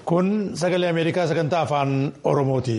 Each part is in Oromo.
Kun sagalee Ameerikaa sagantaa afaan Oromooti.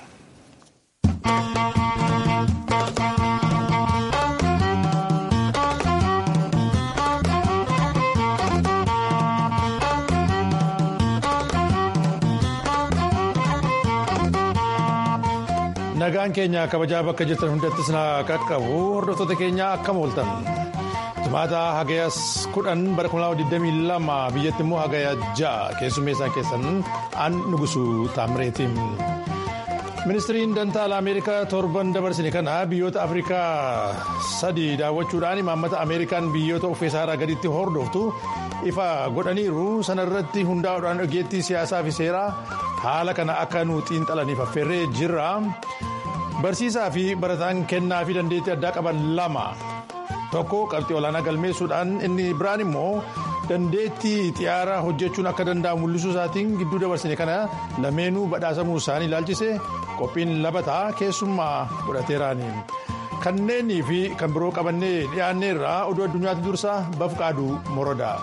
Nagaan keenya kabajaa bakka jirtan hundattis na qaqqabu hordoftoota keenya akkam ooltan. Jimaata hagayas kudhan bara 2022 biyyatti immoo hagaya ja'a keessummeessaa keessan an nugusu taamireetiin. Ministiriin Dantaala Ameerikaa torban dabarsine kana biyyoota Afrikaa sadii daawwachuudhaan imaammata Ameerikaan biyyoota uffee saaraa gaditti hordoftu ifa godhaniiru sanarratti hundaa'uudhaan ogeettii siyaasaa fi seeraa haala kana akka nu xiinxalaniif affeerree jirra. Barsiisaa fi barataan kennaa fi dandeettii addaa qaban lama. tokko qabxii olaanaa galmeessuudhaan inni biraan immoo dandeettii xiyyaara hojjechuun akka danda'amu mul'isuu isaatiin gidduu dabarsine kana lameenuu badhaasamuu isaanii ilaalchise qophiin labataa keessummaa godhateeraani. kanneenii fi kan biroo qabannee dhiyaanneerraa oduu addunyaatti dursa bafqaaduu morodaa.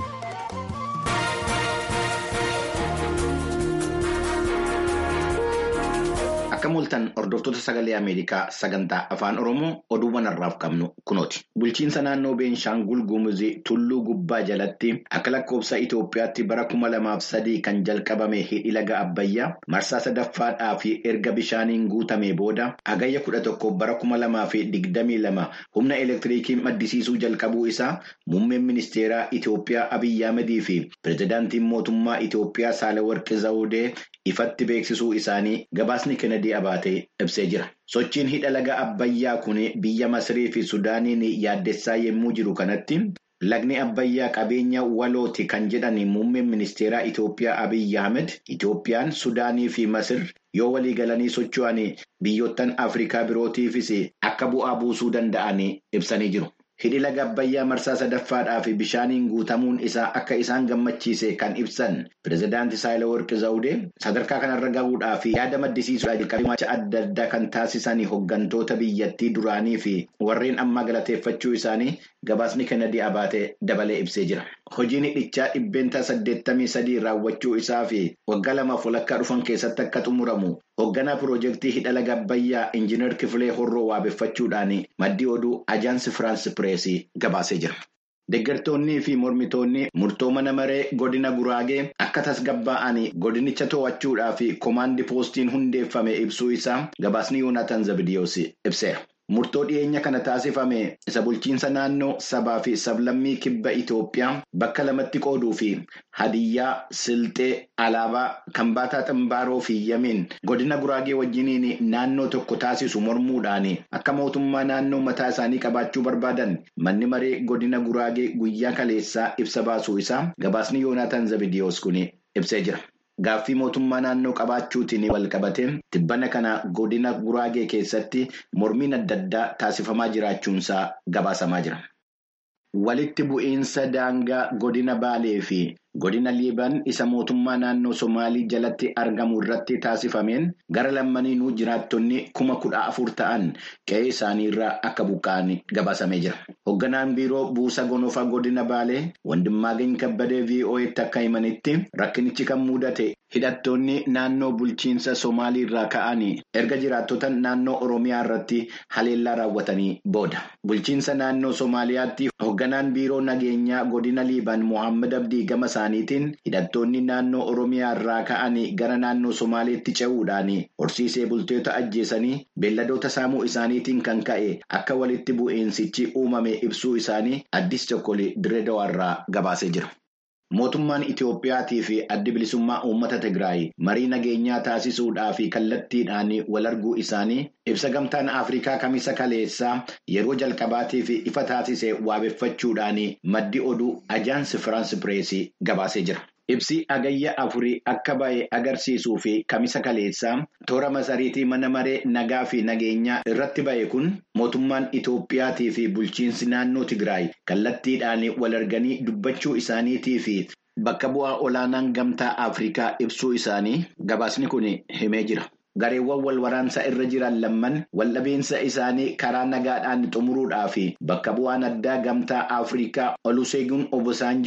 Akka mul'atan hordoftoota sagalee Ameerikaa sagantaa afaan Oromoo oduuwwan har'aaf qabnu kunooti. Bulchiinsa naannoo Beenshaangul Gumuzii Tulluu Gubbaa jalatti akka lakkoofsa Itoophiyaatti bara kuma lamaaf sadii kan jalqabame hidhi laga Abbayyaa marsaa sadaffaadhaa fi erga bishaaniin guutame booda hagayya kudha tokko bara kuma lamaa fi digdamii lama humna elektiriikii maddisiisuu jalqabuu isaa muummeen ministeeraa Itoophiyaa Abiyyi Ahmedii fi pirezidaantiin mootummaa Itoophiyaa Saalawarqi Zawudee ifatti beeksisuu isaanii gabaasni Kennedy Abaatee ibsee jira. Sochiin hidha laga Abbayyaa kun biyya Masirii fi Sudaaniin yaaddessaa yommuu jiru kanatti lagni Abbayyaa qabeenya walooti kan jedhan muummeen ministeeraa Itoophiyaa Abiyyi Ahmed Itoophiyaan Sudaanii fi Masir yoo walii galanii socho'an biyyoottan Afrikaa birootiifis akka bu'aa buusuu danda'an ibsanii jiru. Hidhi laga Abbayyaa marsaa sadaffaadhaa fi bishaaniin guutamuun isaa akka isaan gammachiise kan ibsan pirezidaantii Saayilawarqi Zawudee sadarkaa kanarra gahuudhaa fi yaada maddisiisuudhaa jalqabee adda addaa kan taasisan hooggantoota biyyattii duraanii fi warreen ammaa galateeffachuu isaanii gabaasni Kennedy Abaatee dabalee ibsee jira. Hojiin hidhichaa dhibbeentaa saddeettamii sadii raawwachuu isaa fi waggaa lamaaf walakkaa dhufan keessatti akka xumuramu hoogganaa piroojeektii hidha laga Abbayyaa Injiinar Kifilee Horroo waabeffachuudhaan maddii oduu Ajaansi Firaans Pireesii gabaasee jira. Deeggartoonnii fi mormitoonni murtoo mana maree godina Guraagee akka tasgabbaa'an godinicha to'achuudhaa fi koomaandii poostiin hundeeffame ibsuu isaa gabaasni Yoonaatan Zabidiyoos ibseera. Murtoo dhiyeenya kana taasifame isa bulchiinsa naannoo sabaa fi sablammii kibba Itoophiyaa bakka lamatti qooduu fi hadiyyaa, silxee, alaabaa, kambaataa ximbaaroo fi yamiin godina guraagee wajjiniin naannoo tokko taasisu mormuudhaan akka mootummaa naannoo mataa isaanii qabaachuu barbaadan manni maree godina guraagee guyyaa kaleessaa ibsa baasuu isaa gabaasni Yoonaatan Zabidiyoos kun ibsee jira. Gaaffii mootummaa naannoo qabaachuutiin walqabatee tibbana kana godina guraagee keessatti mormiin adda addaa taasifamaa jiraachuunsaa gabaasamaa jira. Walitti bu'iinsa daangaa godina Baalee fi godina Liibaan isa mootummaa naannoo Somaalii jalatti argamu irratti taasifameen gara lammaniinuu jiraattonni kuma kudha afur ta'an qe'ee isaaniirraa akka buqqa'an gabaasamee jira. Hoogganaan biiroo buusa gonofaa godina Baalee Wandimmaagany Kabbadee VOA'tti akka himanitti rakkinichi kan mudate hidhattoonni naannoo bulchiinsa Somaalii irraa ka'anii erga jiraattota naannoo Oromiyaa irratti haleellaa raawwatanii booda. Bulchiinsa naannoo Somaaliyaatti hoogganaan biiroo nageenyaa godina Liibaan Mohaammed Abdii gama isaaniitiin hidhattoonni naannoo Oromiyaa irraa ka'anii gara naannoo Somaaleetti ce'uudhaan horsiisee bultoota ajjeesanii beelladoota saamuu isaaniitiin kan ka'e akka walitti bu'iinsichi uumame ibsuu isaanii addis tokkolee Direedawaa irraa gabaasee jira. Mootummaan Itoophiyaatii fi addi bilisummaa uummata Tigraay marii nageenyaa taasisuudhaa fi kallattiidhaan wal arguu isaanii ibsa gamtaan Afrikaa kamisa kaleessaa yeroo jalqabaatiif ifa taasise waabeffachuudhaan maddi oduu Ajaansi Firaans Pireesii gabaasee jira. Ibsi agayya afurii akka ba'e agarsiisuu fi kamisa kaleessaa toora masariitii mana maree nagaa fi nageenyaa irratti ba'e kun mootummaan Itoophiyaatii fi bulchiinsi naannoo Tigraay kallattiidhaan wal arganii dubbachuu isaaniitii fi bakka bu'aa olaanaan gamtaa Afrikaa ibsuu isaanii gabaasni kun himee jira. Gareewwan wal waraansaa irra jiran lamman waldhabeensa isaanii karaa nagaadhaan xumuruudhaa fi bakka bu'aan addaa gamtaa Afrikaa Oluseegun Obasanjoo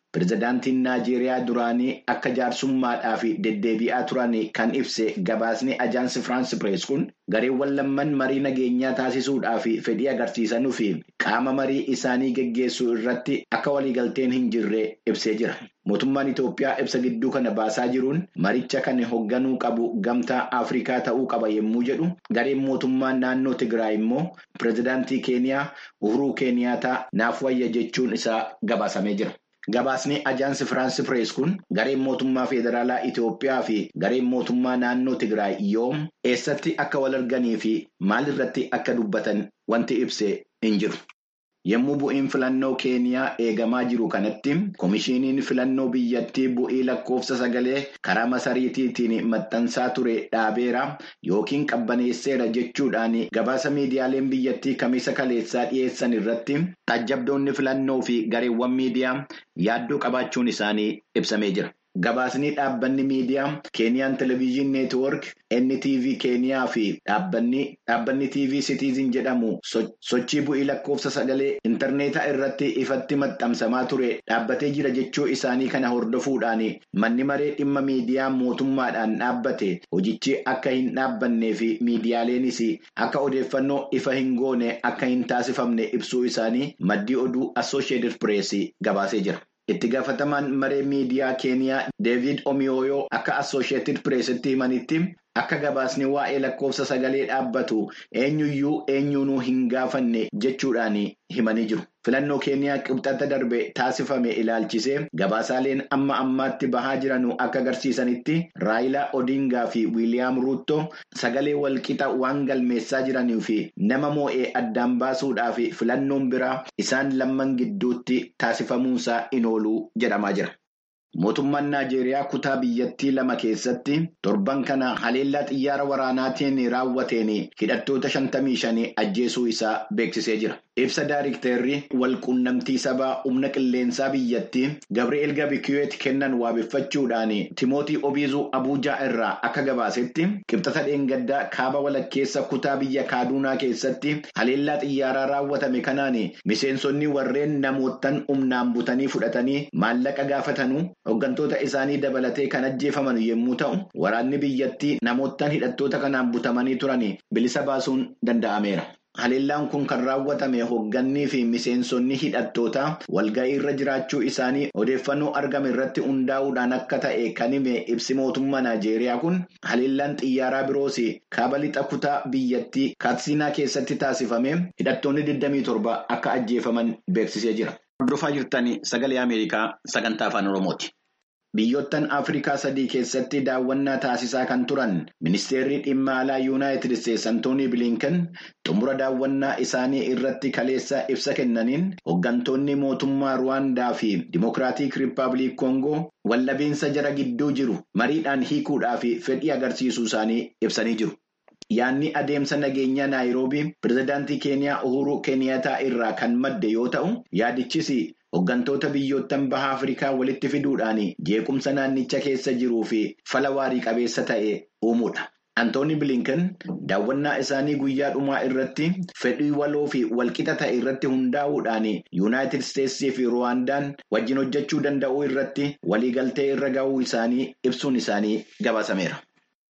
Pireezidaantiin Naajeeriyaa duraanii akka jaarsummaadhaaf deddeebi'aa turan kan ibse gabaasni ajaansi Firaansi Pirees kun gareewwan lamman marii nageenyaa taasisuudhaaf fedhii agarsiisanuu fi qaama marii isaanii geggeessuu irratti akka waliigalteen hin jirre ibsee jira. Mootummaan Itoophiyaa ibsa gidduu kana baasaa jiruun maricha kan hoogganuu qabu gamtaa Afrikaa ta'uu qaba yommuu jedhu gareen mootummaa naannoo Tigraay immoo pireezidaantii Keeniyaa Uhuruu Keeniyaataa naaf wayya jechuun isaa gabaasamee jira. Gabaasni ajaansi Firaansi Pirees kun gareen mootummaa federaalaa Itoophiyaa fi gareen mootummaa naannoo Tigraay yoom eessatti akka wal arganii fi maal irratti akka dubbatan wanti ibse hin jiru. Yommuu bu'iin filannoo Keeniyaa eegamaa jiru kanatti Komishiiniin filannoo biyyattii bu'ii lakkoofsa sagalee karaa masariitiitiin maxxansaa ture dhaabeera yookiin qabbaneesseera jechuudhaan gabaasa miidiyaaleen biyyattii kamisa kaleessaa dhiyeessan irratti taajjabdoonni filannoo fi gareewwan miidiyaa yaaddoo qabaachuun isaanii ibsamee jira. Gabaasni dhaabbanni miidiyaa Keeniyaan Televizyinii Neetwoork, NTV Keeniyaa fi dhaabbanni TV Citizen jedhamu sochii bu'ii lakkoofsa sagalee intarneetaa irratti ifatti maxxansamaa ture dhaabbatee jira jechuu isaanii kana hordofuudhaan manni maree dhimma miidiyaa mootummaadhaan dhaabbate hojichi akka hin dhaabbannee fi miidiyaaleenis akka odeeffannoo ifa hin goone akka hin taasifamne ibsuu isaanii maddii oduu Associated Press gabaasee jira. Itti gaafatamaan maree miidiyaa Keeniyaa Deevid Omiyooyoo akka Associated Pressitti himanitti akka gabaasni waa'ee lakkoofsa sagalee dhaabbatu eenyuyyuu eenyuunuu hin gaafanne jechuudhaan himanii jiru. Filannoo Keeniyaa qibxata darbe taasifame ilaalchisee gabaasaaleen amma ammaatti bahaa jiran akka agarsiisanitti Raayilaa Odingaa fi Wiiliyaam Ruuttoo sagalee walqixa waan galmeessaa jiranii fi nama moo'ee addaan baasuudhaaf filannoon biraa isaan lamman gidduutti taasifamuunsaa in ooluu jedhamaa jira. Mootummaan Naajeeriyaa kutaa biyyattii lama keessatti torban kana haleellaa xiyyaara waraanaatiin raawwateen hidhattoota shantamii shanii ajjeesuu isaa beeksisee jira. Ibsa Daayirikteerri walquunnamtii sabaa humna qilleensaa biyyattii Gabri'eel Gabikiyoot kennan waabeffachuudhaan Timootii Obiizuu Abuujaa irraa akka gabaasetti qibxata dheengaddaa kaaba walakkeessa kutaa biyya Kaaduunaa keessatti haleellaa xiyyaaraa raawwatame kanaan miseensonni warreen namoottan humnaan butanii fudhatanii maallaqa gaafatanuu hooggantoota isaanii dabalatee kan ajjeefaman yommuu ta'u waraanni biyyattii namoottan hidhattoota kanaan butamanii turan bilisa baasuun danda'ameera. Haleellaan kun kan raawwatame hooggannii fi miseensonni hidhattootaa walga'ii irra jiraachuu isaanii odeeffannoo argame irratti hundaa'uudhaan akka ta'e kan hime ibsi mootummaa Naajeeriyaa kun haleellaan xiyyaaraa biroos kaaba lixa kutaa biyyattii Kaatsiinaa keessatti taasifame hidhattoonni 27 akka ajjeefaman beeksisee jira. Hordofaa jirtan sagalee Ameerikaa sagantaa afaan Oromooti. Biyyoottan Afrikaa sadii keessatti daawwannaa taasisaa kan turan ministeerri dhimma alaa yuunaayitid isteetsi Antoonii Bilinken xumura daawwannaa isaanii irratti kaleessa ibsa kennaniin hooggantoonni mootummaa Ruwaandaa fi Dimokiraatik Rippaabilik Koongoo waldhabinsa jara gidduu jiru mariidhaan hiikuudhaaf fedhii agarsiisuu isaanii ibsanii jiru. Yaadni adeemsa nageenyaa Naayiroobii pireezidaantii Keeniyaa Uhuruu Keeniyaataa irraa kan madde yoo ta'u yaadichis hooggantoota biyyoottan baha Afrikaa walitti fiduudhaan jeequmsa naannicha keessa jiruu fi fala waarii qabeessa ta'e uumuudha. Antooni Bilinken daawwannaa isaanii guyyaa dhumaa irratti fedhii waloo fi walqixa ta'e irratti hundaa'uudhaan yuunaayitid isteetsii fi ruwaandaan wajjin hojjechuu danda'uu irratti waliigaltee irra ga'uu isaanii ibsuun isaanii gabaasameera.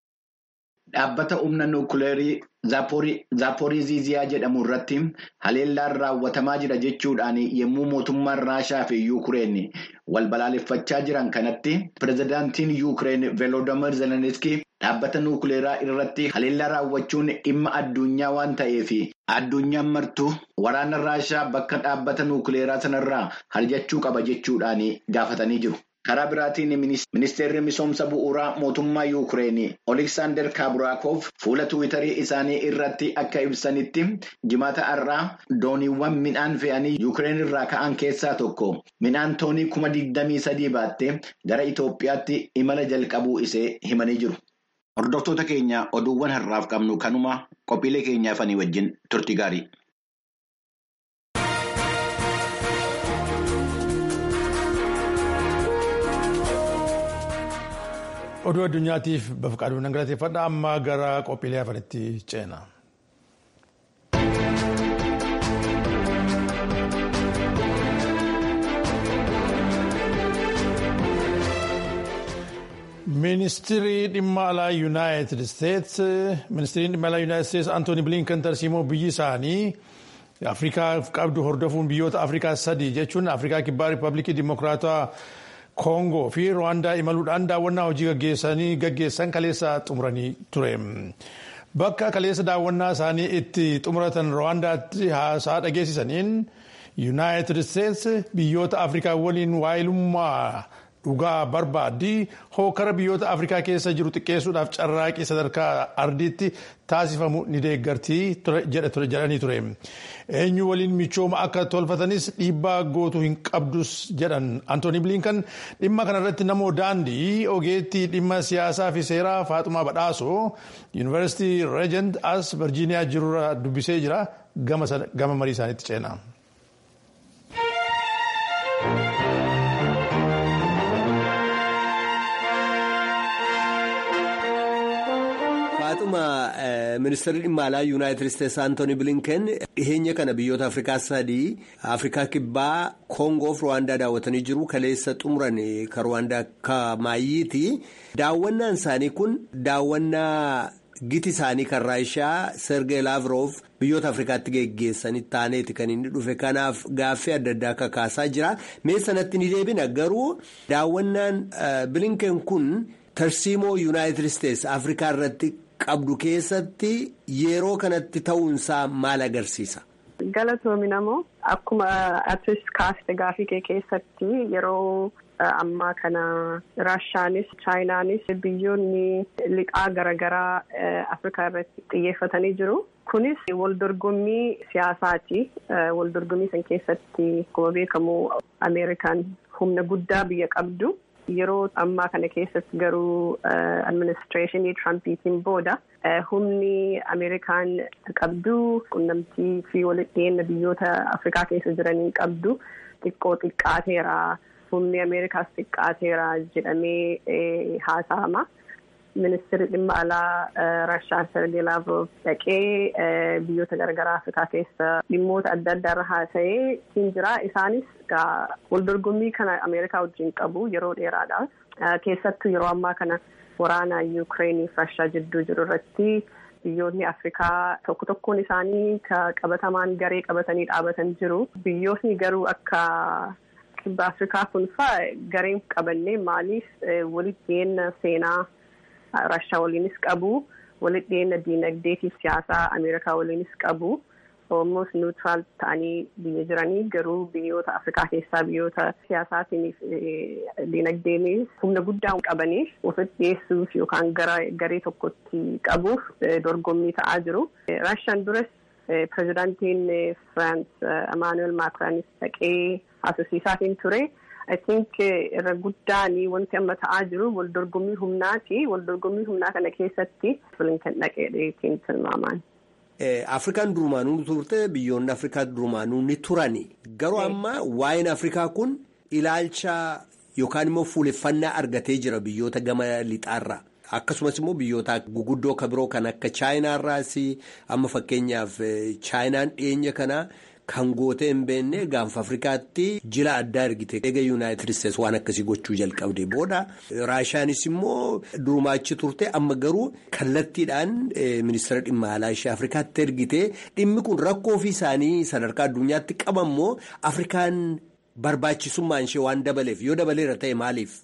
Dhaabbata humna nuukileerii Zaaporiiziyaa jedhamu irratti haleellaan raawwatamaa jira jechuudhaan yommuu mootummaan Raashaa fi Yuukireen wal balaaleffachaa jiran kanatti pireezidaantiin Yuukireen Veeloodomir Zeleniskii dhaabbata nuukileeraa irratti haleellaa raawwachuun dhimma addunyaa waan ta'eef addunyaan martuu waraana Raashaa bakka dhaabbata nuukileeraa sanarraa harjachuu qaba jechuudhaan gaafatanii jiru. Karaa biraatiin ministeerri misoomsa bu'uuraa mootummaa Yuukireen Oliksaandar Kaaburaakoof fuula tiwiitarii isaanii irratti akka ibsanitti jimaata har'aa dooniiwwan midhaan fe'anii Yuukireen irraa ka'an keessaa tokko midhaan toonii kuma digdamii sadii baattee gara Itoophiyaatti imala jalqabuu isee himanii jiru. Hordoftoota keenya oduuwwan har'aaf qabnu kanuma qophiilee keenyaafanii wajjin turtii gaarii. oduu addunyaatiif bafqaaduu nan galateeffadha amma gara qophiilee hafanitti ceena. Ministirii dhimma alaa Yuunaayitid Isteets ministiriin dhimma alaa Yuunaayitid Isteets Antooni Bilinkan tarsiimoo biyyi isaanii Afrikaaf qabdu hordofuun biyyoota Afrikaa sadii jechuun Afrikaa Kibbaa Riippaabilikii Dimokiraataa Koongoo fi Rwaandaa imaluudhaan daawwannaa hojii gaggeessanii gaggeessan kaleessa xumuranii ture. Bakka kaleessa daawwannaa isaanii itti xumuratan Rwaandaatti haasaa dhageessisaniin Yuunaayitid Isteets biyyoota Afrikaa waliin waayilummaa dhugaa barbaaddi hookara biyyoota Afrikaa keessa jiru xiqqeessuudhaaf carraaqii sadarkaa ardiitti taasifamu ni deeggartii jedhanii ture. Eenyu waliin michooma akka tolfatanis dhiibbaa gootu hin qabdus jedhan Antooni Bilinkan dhimma kanarratti namoo daandii ogeettii dhimma siyaasaa fi seeraa Faaxumaa Badhaasoo Yuunivarsiitii Regent as Virjiiniyaa jirurra dubbisee jira gama marii isaaniitti ceena. Faaxuma ministeerri dhimma alaa yuunaayitid isteetsi Antooni Bilinken dhiheenya kana biyyoota Afrikaa sadii Afrikaa Kibbaa Koongoo fi Rwaandaa daawwatanii jiru kaleessa xumuran kan Rwaandaa akka maayyiiti. Daawwannaan isaanii kun daawwannaa giti isaanii kan Raashaa Sergey Lavrov biyyoota Afrikaatti geggeessanii taaneeti kan inni dhufe kanaaf gaaffii adda addaa akka kaasaa jira. Mee sanatti ni deebina garuu daawwannaan Bilinken kun tarsiimoo yuunaayitid isteetsi Afrikaa irratti. qabdu keessatti yeroo kanatti ta'uunsaa maal agarsiisa? Galatoomi namoo akkuma atis kaaste gaafii kee keessatti yeroo ammaa kana Raashaanis Chaayinaanis biyyoonni liqaa garaagaraa Afrikaa irratti xiyyeeffatanii jiru. Kunis waldorgommii siyaasaati. Waldorgommii san keessatti akkuma beekamu Ameerikaan humna guddaa biyya qabdu. Yeroo ammaa kana keessatti garuu administreeshinii Tirampiitiin booda humni Ameerikaan qabdu qunnamtii fi walitti dhiyeenya biyyoota Afrikaa keessa jiraniin qabdu xiqqoo xiqqaateera. Humni Ameerikaas xiqqaateera jedhamee haasa'ama. Ministeerri dhimma alaa Raashaa Sergey Lavrov dhaqee biyyoota garaagaraa Afrikaa keessa dhimmoota adda addaa irra haasa'ee siin jira. Isaanis waldorgommii kana Ameerikaa wajjin qabu yeroo dheeraadhaaf. Keessattuu yeroo ammaa kana waraana Yuukireenii fi Raashaa jidduu jiru irratti biyyoonni Afrikaa tokko tokkoon isaanii qabatamaan garee qabatanii dhaabatan jiru. Biyyootni garuu akka kibba Afrikaa kun fa'aa gareen qabannee maaliif walitti dhiyeenya seenaa Raashaa waliinis qabu walitti dhiyeenya diinagdeetiif siyaasaa Ameerikaa waliinis qabu. Almost neutral ta'anii biyya jiranii garuu biyyoota Afrikaa keessaa biyyoota siyaasaatiin diinagdeenis humna guddaa qabaniif ofitti dhiyeessuuf yookaan gara garee tokkotti qabuuf dorgommii ta'aa jiru. Raashaan duras pirezidaantiin Firaans Emaanuweel Maakiraanis dhaqee haasofsiisaatiin ture. I think irra guddaan wanti amma ta'aa jiru wal dorgommii humnaati. Wal dorgommii humnaa kana keessatti Bilinkan dhaqeedheetiin tilmaamaan. Afrikaan durumaanuu turte biyyoonni Afrikaa durumaanuu ni turani. Garuu amma waa'een Afrikaa kun ilaalcha yookaan immoo fuuleffannaa argatee jira biyyoota gama lixaarraa. Akkasumas immoo biyyoota guguddoo kan biroo kan akka Chaayinaarraas amma fakkeenyaaf Chaayinaan dhiyeenya kana kan gootee hin beekne gaanfa Afrikaatti jila addaa ergite eega Yuunaayitid Isteetsi waan akkasii gochuu jalqabde booda Raashaanis immoo durumaachi turte amma garuu kallattiidhaan ministeera dhimma alaa ishee Afrikaatti ergite dhimmi kun rakkoo ofii isaanii sadarkaa addunyaatti qabammoo Afrikaan barbaachisummaan ishee waan dabaleef yoo dabaleera ta'e maaliif?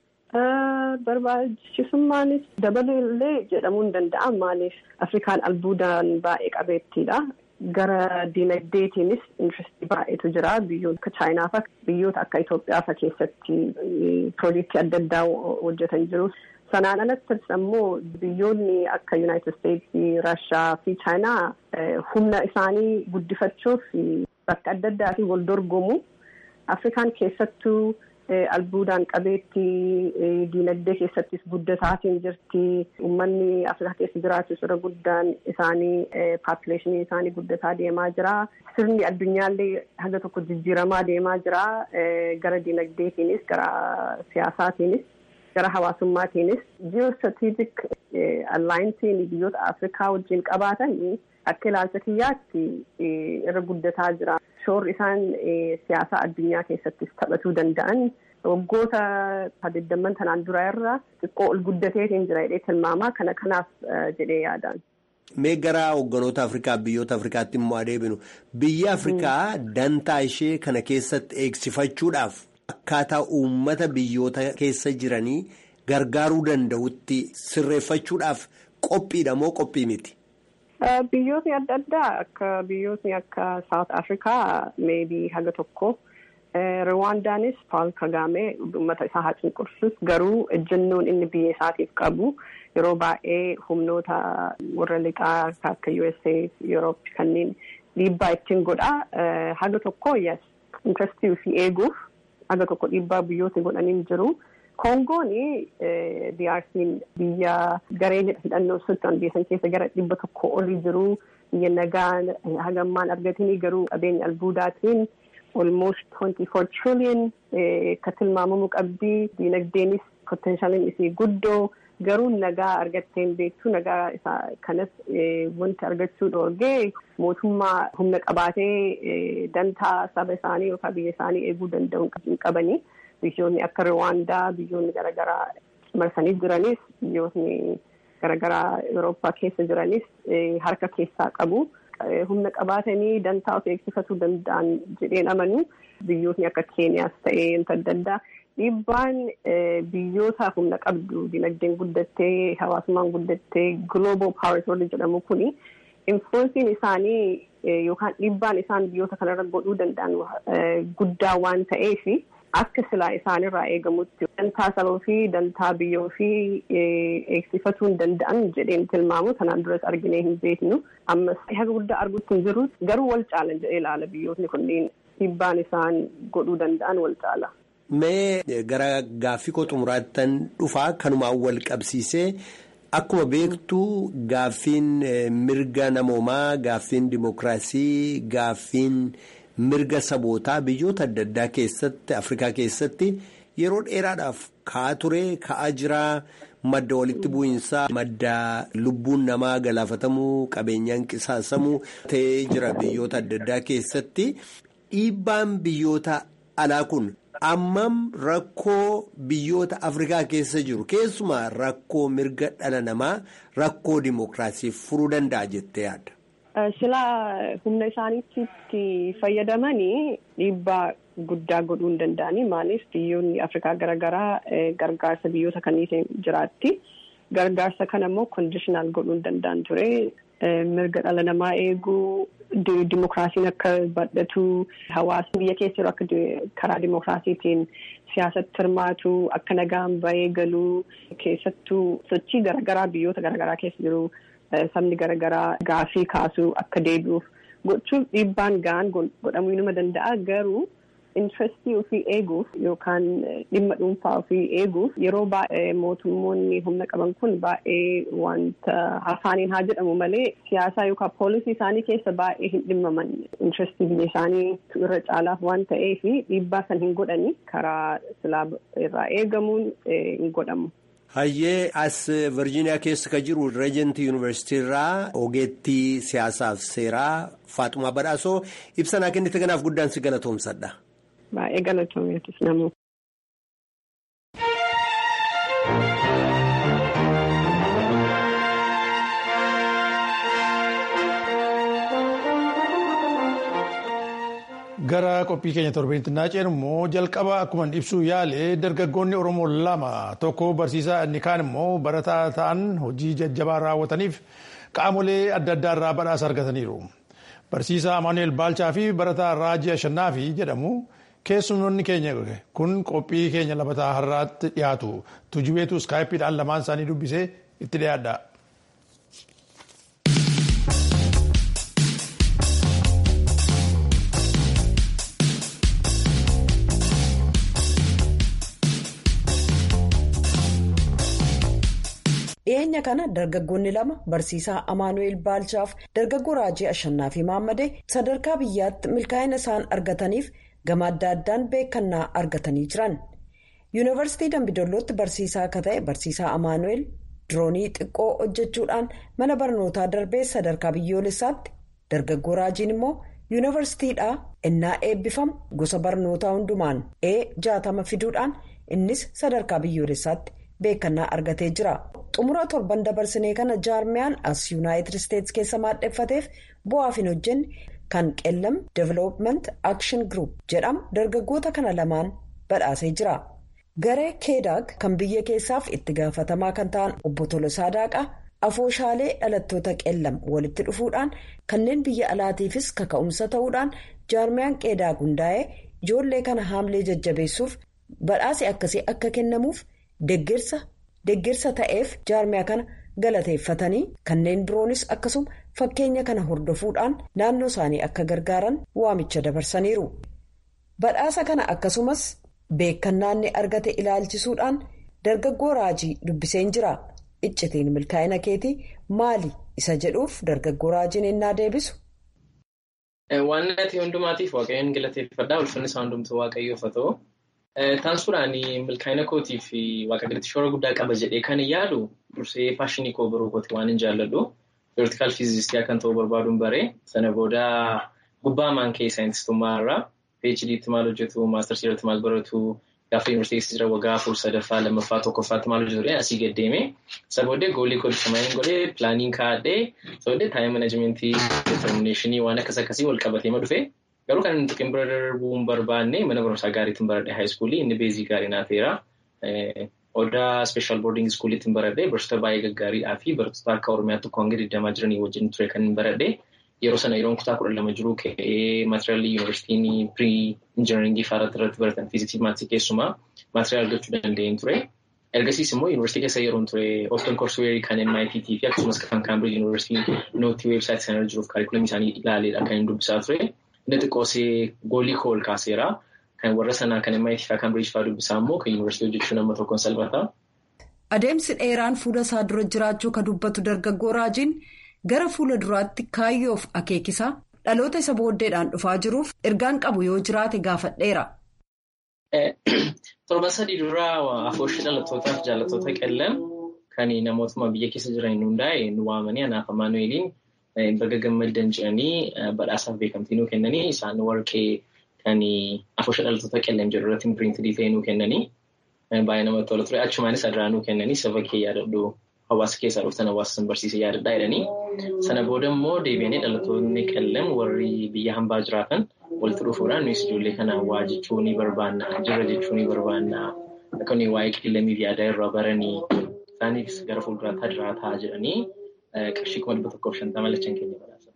Barbaachisummaan dabaleellee jedhamuu hin danda'amu maaliif Afrikaan albuudaan baay'ee qabeettiidha. Gara diinagdeetiinis intirestii baay'eetu jira biyyoota akka Chaayinaa fa'a biyyoota akka Itoophiyaa fa'a keessatti piroojeektii adda addaa hojjetan jiru. Sanaan alattis ammoo biyyoonni akka Yuunaayitid Isteetsi, Raashaa fi Chaayinaa humna isaanii guddifachuuf bakka adda addaatii wal dorgomu. Afrikaan keessattuu albuudaan qabeetti diinagdee keessattis guddataatiin jirti. Uummanni Afrikaa keessa jiraatus irra guddaan isaanii paapuleeshinii isaanii guddataa deemaa jira. Sirni addunyaallee haga tokko jijjiiramaa deemaa jira. Gara diinagdeetiinis gara siyaasaatiinis gara hawaasummaatiinis ji'oostiraatiijik allaayinsiin biyyoota Afrikaa wajjin qabaatan akka ilaalcha kiyyaatti irra guddataa jira. Shoorri isaan siyaasa addunyaa keessattis taphatuu danda'an waggoota digdamman tanaan duraa irraa xiqqoo ol guddateetiin jira jedhee tilmaamaa kana kanaaf jedhee yaadaan. Mee gara hogganoota Afrikaa biyyoota Afrikaatti immoo adeeminu biyya Afrikaa dantaa ishee kana keessatti eegsifachuudhaaf akkaataa uummata biyyoota keessa jiranii gargaaruu danda'utti sirreeffachuudhaaf qophiidha moo qophii miti? Biyyootni adda addaa akka biyyootni akka South Afrikaa meebii haga tokko. Rwaandaanis Paul Kagame uummata isaa haa cunqursus garuu ejjennoon inni biyya isaatiif qabu yeroo baay'ee humnoota warra lixaa akka USA Europe kanneen dhiibbaa ittiin godhaa haga tokko yes intrastii fi eeguuf haga tokko dhiibbaa biyyootni godhanii jiru. Kongoon DRC'n biyya garee hidhannoo sultan biyya san keessa gara dhibba tokko olii jiru biyya nagaa hagammaan argatanii garuu qabeenya albuudaatiin. almost 24 trillion ka tilmaamamu qabdii diinagdeenis potenshaaliin isii guddoo garuu nagaa argatteen beektu nagaa isaa kanas wanti argachuu dhoorgee mootummaa humna qabaatee dantaa saba isaanii yookaan biyya isaanii eeguu danda'u hin qabanii biyyoonni akka Rwaandaa biyyoonni garaagaraa marsanii jiranis biyyoonni garaagaraa Awurooppaa keessa jiranis harka keessaa qabu. humna qabaatanii dantaa of eegsifatuu danda'an jedheen amanu biyyootni akka keeniyaas ta'ee wanta adda addaa dhiibbaan biyyoota humna qabdu dinagdeen guddattee hawaasummaan guddattee global powers warri jedhamu kuni influensiin isaanii yookaan dhiibbaan isaan biyyoota kanarra godhuu danda'an guddaa waan ta'eef akka silaa isaanirraa eegamutti dantaa sabaa fi dantaa biyyoo fi eegsifatuu hin danda'an jedheen tilmaamu kanaan duras arginee hin beeknu ammas haga guddaa arguutti hin jiru garuu wal caalan jedhee ilaala biyyootni kunneen dhiibbaan isaan godhuu danda'an wal caala. Mee gara gaaffii koo xumuraattan dhufaa kanumaan wal qabsiisee akkuma beektu gaaffiin mirga namoomaa gaaffiin dimokiraasii gaaffiin. mirga sabootaa biyyoota adda addaa keessatti afrikaa keessatti yeroo dheeraadhaaf ka'aa ture ka'aa jira madda walitti bu'iinsaa madda lubbuun namaa galaafatamuu qabeenyaan qisaasamuu ta'ee jira biyyoota adda addaa keessatti dhiibbaan biyyoota alaa kun ammam rakkoo biyyoota afrikaa keessa jiru keessumaa rakkoo mirga dhala namaa rakkoo dimokiraasii furuu danda'a jettee yaadda. Silaa humna isaaniitti fayyadamanii dhiibbaa guddaa godhuu hin danda'anii maaliif biyyoonni Afrikaa garaagaraa gargaarsa biyyoota kaniitiin jiraatti. Gargaarsa kana immoo kondishinaal godhuu hin danda'an ture. Mirga dhala namaa eeguu, dimokiraasiin akka badhatu, hawaasni biyya keessa jiru akka karaa dimokiraasiitiin siyaasatti hirmaatu, akka nagaan bahee galuu keessattuu sochii garaagaraa biyyoota garaagaraa keessa jiru. Sabni garaagaraa gaafii kaasuu akka deebi'uuf gochuuf dhiibbaan ga'an godhamuu nama danda'a garuu intrastii ofii eeguuf yookaan dhimma dhuunfaa ofii eeguuf yeroo baay'ee mootummoonni humna qaban kun baay'ee wanta afaaniin haa jedhamu malee siyaasaa yookaan poolisii isaanii keessa baay'ee hin dhimmaman intrastii biyya isaanii irra caalaaf waan ta'eef dhiibbaa san hin godhani karaa silaa irraa eegamuun hin godhamu. Hayyee as Virgiiniyaa keessa kan jiru Reejenti Yuunivarsiitii irraa ogeettii siyaasaaf seeraa Faaxumaa Badhaasoo ibsa naa kennite kanaaf guddaan si galatoomsadha. Baay'ee galatoomeetis namoo. Gara qophii keenya torbeetti naannoo immoo jalqaba akkuma ibsuu yaale dargaggoonni Oromoo lama tokko barsiisaa inni kaan immoo barataa ta'an hojii jajjabaa raawwataniif qaamolee adda addaa irraa badhaasa argataniiru. Barsiisaa Amaanuel Baalchaa fi barataa Raajii Ashannaafi jedhamu keessummoonni keenya kun qophii keenya labataa har'aatti dhiyaatu. Tujubeetu iskaayipiidhaan lamaan isaanii dubbisee itti dhiyaadha. dhiyeenya kana dargaggoonni lama barsiisaa amaanu'eel baalchaaf dargaggoo raajii ashannaa fi maammadee sadarkaa biyyaatti milkaa'ina isaan argataniif gama adda addaan beekannaa argatanii jiran yuunivarsiitii dambidollootti barsiisaa akka ta'e barsiisaa amaanu'eel diroonii xiqqoo hojjechuudhaan mana barnootaa darbee sadarkaa biyyoolessaatti dargaggoo raajiin immoo yuunivarsiitiidhaa innaa eebbifamu gosa barnootaa hundumaan e jaatama fiduudhaan innis sadarkaa biyyoolessaatti beekannaa argatee jira. xumura torban dabarsinee kana jaarmiyaan as yuunaayitid isteetsi keessa maadheffateef bu'aaf hin hojjenne kan qellam development action group jedhamu dargaggoota kana lamaan badhaasee jira. garee keedaag kan biyya keessaaf itti gaafatamaa kan ta'an obbo Tolosaa Daaqaa afooshaalee dhalattoota qellam walitti dhufuudhaan kanneen biyya alaatiifis kaka'umsa ta'uudhaan jaarmiyaan qeedaag hundaa'ee ijoollee kana haamlee jajjabeessuuf badhaasi akkasii akka kennamuuf deeggarsa. Deeggarsa ta'eef jaarmiyaa kana galateeffatanii kanneen biroonis akkasuma fakkeenya kana hordofuudhaan naannoo isaanii akka gargaaran waamicha dabarsaniiru. Badhaasa kana akkasumas beekannaa inni argate ilaalchisuudhaan dargaggoo raajii dubbiseen jira. Iccitiin milkaa'ina keetii maali isa jedhuuf dargaggoo raajiin innaa deebisu. Waan ati hundumaatiif waaqayyoon galateeffadhaa ulfinni isaa hundumtuu waaqayyoof haa ta'u. Taansuudhaan milkaa'ina kootii fi waaqa gaditti shoora guddaa qaba jedhee kan yaadu dursee paashinii koo biroo kooti waan hin jaalladhu. Teoortikaal fiizistii akkan ta'uu barbaaduun baree sana booda gubbaa maankee saayintistummaa irraa PhD'tti maal hojjetu maastarsii irratti maal baratu gaafa yuunivarsiitii jira waggaa afur sadaffaa lammaffaa tokkoffaatti maal hojjetu asii gaddeeme isa booddee goolii koo disamaayiniin godhee pilaaniin kaa'adhee isa booddee taayim manajimentii determineeshinii waan akkas akkasii wal qabatee ma dhufe. Garuu kan inni xiqqeen bira darbuu hin barbaanne mana barumsaa gaariitiin baradhee haayiskuulii inni beezii gaarii naa ta'eera. Odaa speeshaal boordiingi iskuuliitiin baradhee barsiisota baay'ee gaggaariidhaa fi barattoota akka Oromiyaa tokko hanga digdamaa jiranii wajjin ture kan baradhee yeroo sana yeroon kutaa kudha lama jiruu ka'ee maatiriyaalii yuunivarsiitiin pirii injinaringii faaratti irratti baratan fiiziksii maatii keessumaa maatiriyaal argachuu danda'een ture. Ergasiis immoo yuunivarsiitii keessa yeroon ture Ooftan Korsweerii kan MIT fi akkasumas kan Kaambriij yuunivarsiitiin nootii weebsaayitii sana irra jiruuf kaarikulamii isaanii ilaaleedha kan hin dubbisaa ture. Inni xiqqoosee goolii koo ol kaaseera. Kan warra sanaa kan MIT fi Kaambriij fa'aa dubbisaa immoo kan yuunivarsiitii hojjechuu nama tokkoon salphata. Adeemsi dheeraan fuula isaa dura jiraachuu kan dubbatu dargaggoo raajiin gara fuula duraatti kaayyoof akeekisaa dhaloota isa booddeedhaan dhufaa jiruuf ergaan qabu yoo jiraate gaafadheera. Torban sadii duraa afooshii dhalattootaaf jaallattoota qellan kan namootuma biyya keessa jiran hundaa'e nu waamanii anaaf amaanu'eeliin baga gammaddan jedhanii badhaasaaf beekamtii nuu kennanii isaan warqee kan afooshii dhalattoota qellan jedhu irratti piriintidii ta'e nuu kennanii baay'ee namatti tola ture achumaanis adiraa nuu kennanii saba kee yaadadhu hawaasa keessaa dhuftan hawaasa san barsiise yaadadhaa jedhanii sana booda immoo deebi'anii dhalattoonni qellan warri biyya hambaa jiraatan walitti dhufuudhaan nuyi ijoollee kana waa jechuu ni barbaanna jirra jechuu ni barbaanna akka nuyi waa'ee qillamiif yaadaa irraa baranii isaaniifis gara fuulduraatti adiraataa jedhanii qarshii kuma dhibba tokkoof shantama lachan keenya badhaasa.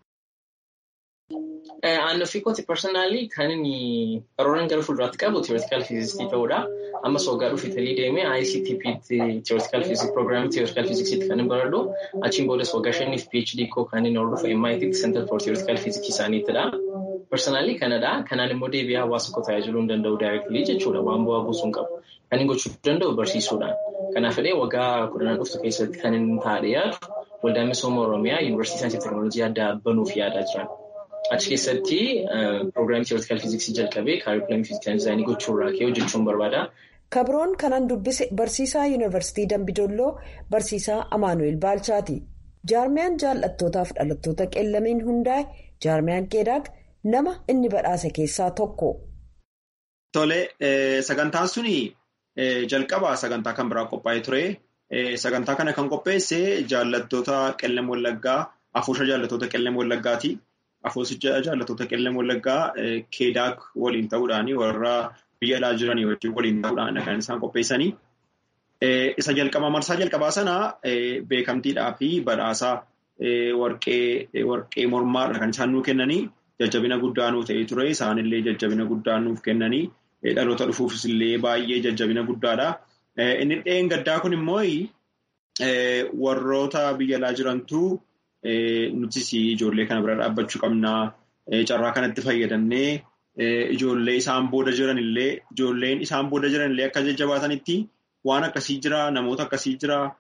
Aannan fi kooti personaalii kan inni qarooran gara fuulduraatti qabu teoortikaal fiizistii ta'uudha. Ammas waggaa dhufu Italii deemee ICTP teoortikaal fiiziksii piroogiraamii teoortikaal fiiziksiitti kan hin baradhu. Achiin boodas waggaa shaniif PhD koo kan inni hordofu MIT Center for Theoretical Physics isaaniittidha. Personaalii kanadha. Kanaan immoo deebi'ee hawaasa koo tajaajiluu hin danda'u daayireektilii jechuudha. Waan bu'aa buusuu hin qabu. Kan inni gochuu danda'u barsiisuudhaan. Kanaaf illee waggaa kudhanan dhuftu keessatti kan inni taa'ee yaadu waldaa misooma Oromiyaa Yuunivarsiitii Saayinsii Teekinooloojii addaa banuuf yaadaa jiran. Achi keessatti piroogiraamii teoortikaal fiiziksii jalqabee kaarikulamii fiiziksii dizaayinii gochuurraa ka'ee hojjechuun barbaada. Kabroon kanan dubbise barsiisaa yuunivarsiitii Dambidolloo barsiisaa Amaanu'eel Baalchaati. Jaarmiyaan jaallattootaaf dhalattoota qellamiin hundaa'e jaarmiyaan qeedaag nama inni badhaase keessaa tokko. Tole sagantaan suni jalqaba sagantaa kan biraa qophaa'ee ture. Sagantaa kana kan qopheesse jaallattoota qellam wallaggaa afoosha jaallattoota qellam wallaggaati. Afoosicha jaallattoota qellam wallaggaa keedaak waliin ta'uudhaan warra biyya alaa jiranii wajjin waliin ta'uudhaan kan isaan qopheessanii. Isa jalqabaa marsaa jalqabaa sana beekamtiidhaa fi badhaasa warqee mormaadha kan isaan nuu kennanii jajjabina guddaa nuu ta'ee ture. Isaanillee jajjabina guddaa nuuf kennanii dhaloota dhufuufis illee baay'ee jajjabina guddaadha. Inni dheen gaddaa kun immoo warroota biyya alaa jirantu nutis ijoollee kana bira dhaabbachuu qabnaa. Carraa kanatti fayyadamnee ijoollee isaan booda jiranillee ijoolleen isaan booda jiranillee akka jajjabaatanitti waan akkasii jira namoota akkasii jira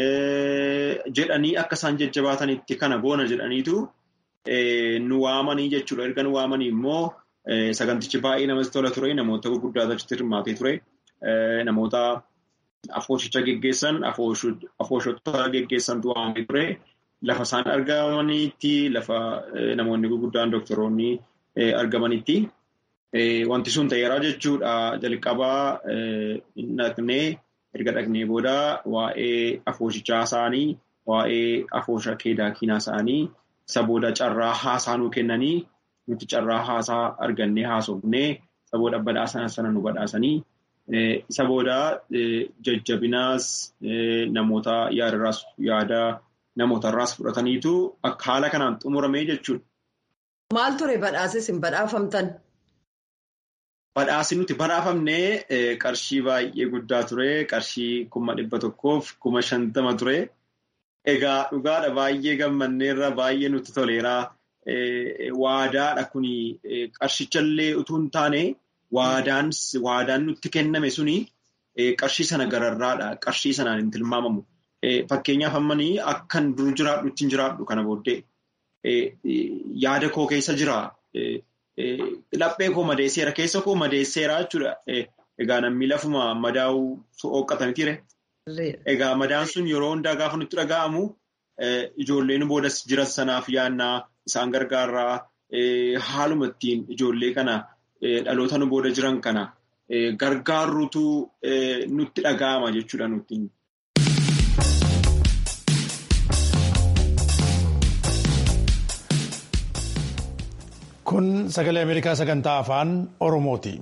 jedhanii akka isaan jajjabaatanitti kana goona jedhaniitu nu waamanii jechuudha. Erga nu waamanii immoo sagantichi baay'ee namatti tola ture namoota gurguddaa achitti hirmaatee ture namoota afooshicha geggeessan afooshota geggeessantu waamee ture. Lafa isaan argamanitti lafa namoonni gurguddaan doktoroonni argamanitti. Wanti sun ta'eera jechuudha. Jalqabaa dhaqnee erga dhaqnee booda waa'ee afoosichaa isaanii, waa'ee afoosha keedaakiinaa isaanii isa booda carraa haasaa nuu kennanii nuti carraa haasaa argannee haasofnee isa booda badhaasa sana nu badhaasanii isa booda jajjabinaas namoota yaadarraas yaada namootarraas fudhataniitu akka haala kanaan xumuramee jechuudha. Maal ture badhaasis hin badhaafamtan? Badhaasi nuti badhaafamnee qarshii baay'ee guddaa ture. Qarshii kuma dhibba tokkoof kuma shantama ture. Egaa dhugaadha baay'ee gammanneerra baay'ee nutti toleera. Waadaadha kuni qarshichallee utuu hin taane waadaan nutti kenname suni qarshii sana gararraadha. Qarshii sanaan hin tilmaamamu. Fakkeenyaaf ammanii akkan dur jiraadhu ittiin jiraadhu kana booddee yaada koo keessa jira. Laphee koo madeesseera keessa koo madeesseera jechuudha. Egaa namni lafuma madaa'uu hooqqatanitire. Egaa madaan sun yeroo hundaa gaafa nutti dhaga'amu ijoolleen boodas jiran sanaaf yaannaa isaan gargaarraa haaluma ittiin ijoollee kana dhaloota nu booda jiran kana gargaarruutu nutti dhaga'ama jechuudha nuti. Kun sagalee Ameerikaa sagantaa afaan Oromooti.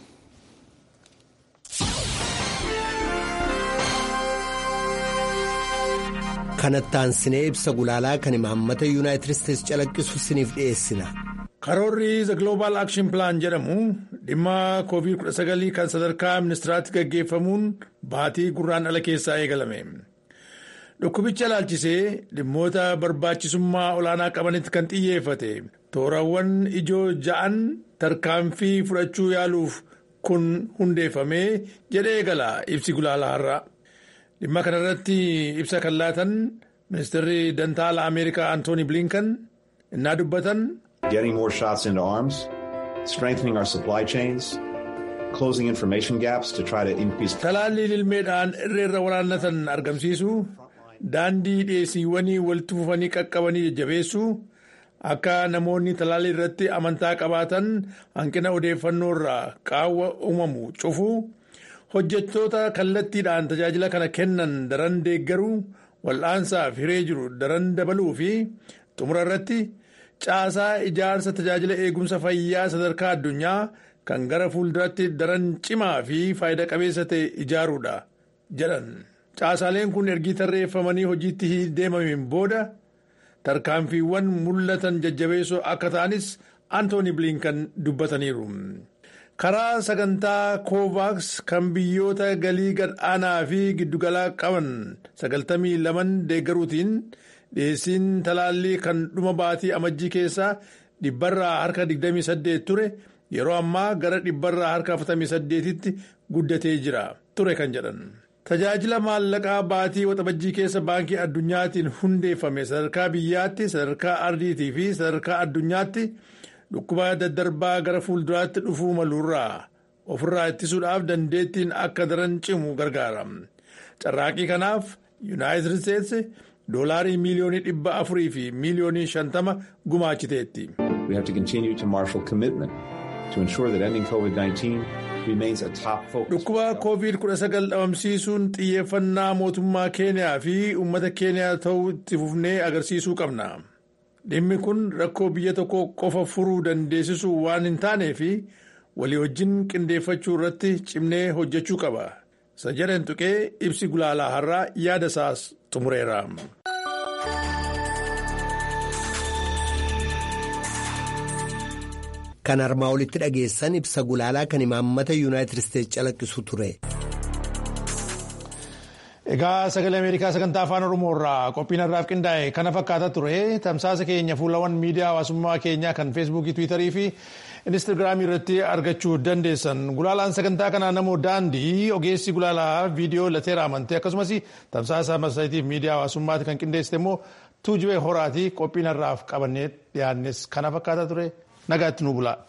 Kanattaan sinee ibsa gulaalaa kan imaammata yuunaayitid isteetsi calaqqisu siniif dhiyeessina. Karoorri The Global Action Plan jedhamu dhimma COVID-19 kan sadarkaa ministiraatti gaggeeffamuun baatii gurraandhala keessaa eegalame. Dhukkubicha ilaalchisee dhimmoota barbaachisummaa olaanaa qabanitti kan xiyyeeffate toorawwan ijoo ja'an tarkaanfii fudhachuu yaaluuf kun hundeeffamee jedhee eegala ibsi gulaalaa har'a. Dhimma kanarratti ibsa kan laatan ministeerri dantaala Ameerikaa Antooni Blinkan innaa dubbatan. Getting more shots into arms, strengthening our supply chains, closing information gaps to try to increase. Talaallii lilmeedhaan irreerra waraannatan argamsiisu. Daandii dhiyeessiiwwanii walitti fufanii qaqqabanii jajjabeessu akka namoonni talaallii irratti amantaa qabaatan hanqina odeeffannoo irraa qaawwa uumamu cufu hojjettoota kallattiidhaan tajaajila kana kennan daran deeggaruu wal'aansaaf hiree jiru daran dabaluu fi xumura irratti caasaa ijaarsa tajaajila eegumsa fayyaa sadarkaa addunyaa kan gara fuulduraatti daran cimaa fi faayidaa qabeessa ta'e ijaaruudha jedhan. Caasaaleen kun ergi tarreeffamanii hojiitti deemameen booda tarkaanfiiwwan mul'atan jajjabeessoo akka ta'anis Antooni Blinkan dubbataniiru. Karaa sagantaa Kovaaks kan biyyoota galii gad-aanaa fi giddugalaa qaban sagaltamii laman deeggaruutiin dhiyeessiin talaallii kan dhuma baatii amajjii keessaa dhibbarraa harka 28 ture yeroo ammaa gara dhibbarraa harka 48tti guddatee jira ture kan jedhan. Tajaajila maallaqaa baatii waxabajjii keessa baankii addunyaatiin hundeeffame sadarkaa biyyaatti sadarkaa ardiitii fi sadarkaa addunyaatti dhukkuba daddarbaa gara fuulduraatti dhufuu maluurraa ofirraa ittisuudhaaf dandeettiin akka daran cimu gargaara. Carraaqii kanaaf yuunaayitid isteetsi doolaarii miiliyoonii dhibba afurii fi miiliyoonii shantama gumaachiteetti. We have to continue to marshal commitment to ensure that ending COVID-19 Dhukkuba COVID-19 dhabamsiisuun xiyyeeffannaa mootummaa Keeniyaa fi uummata Keeniyaa ta'uu itti fufnee agarsiisuu qabna. Dhimmi kun rakkoo biyya tokko qofa furuu dandeessisuu waan hin taaneef walii wajjin qindeeffachuu irratti cimnee hojjechuu qaba. Isa jedhan tuqee ibsi gulaalaa har'aa yaada isaas xumureera. Kan armaa olitti dhageessan ibsa gulaalaa kan imaammata yuunaayitid isteetsi calaqqisu ture. Egaa sagalee Ameerikaa sagantaa afaan Oromoo irraa qophiin har'aaf qindaa'e kana fakkaata ture tamsaasa keenya fuulawwan miidiyaa hawaasummaa keenyaa kan feesbuukii tiwiitarii fi instaagiraamii irratti argachuu dandeessan gulaalaan sagantaa kanaa namoo daandii ogeessi gulaalaa viidiyoo lateera amantee akkasumas tamsaasa marsariitiif miidiyaa hawaasummaati kan qindeessite immoo tuujubee horaati qophiin har'aaf qabannee dhiyaannes kana fakkaata ture nagaatti nu bulaa.